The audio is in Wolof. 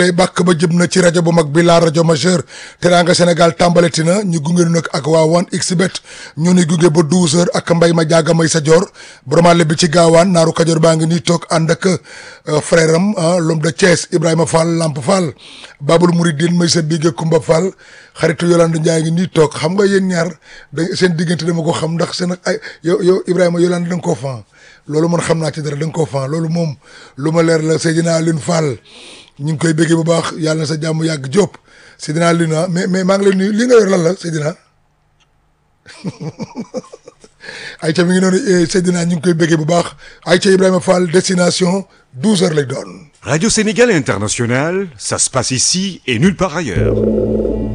tey bàkk ba jëm na ci rajo bu mag bi la rajo majeur Teranga Sénégal tàmbaleti na ñu gunge nag ak waa 1xBet ñu ni gunge ba 12h ak mbay ma jaaga may sa joor bromale bi ci gaawaan naaru kajoor baa ngi nii toog ànd ak frère am l'homme de Thiès Ibrahima Fall Lamp Fall Babul Mouridine may sa bige Kumba Fall xaritu Yolande Ndiaye ngi nii toog xam nga yéen ñaar da seen diggante dama ko xam ndax seen ay yow yow Ibrahima Yolande da nga koo fan loolu man xam naa ci dara da nga koo fan loolu moom lu ma leer la Seydina Alioune Fall ñu ngi koy béggee bu baax yàlla na sa jàmm yàgg Diop Seydina Alioune mais mais maa ngi lay nuyu li nga yor lan la Seydina ayca mi ngi noonu Seydina ñu ngi koy béggee bu baax ayca Ibrahima Fall destination 12 heures lay doon. Radio Sénégal International, ça se passe ici et nulle part ailleurs.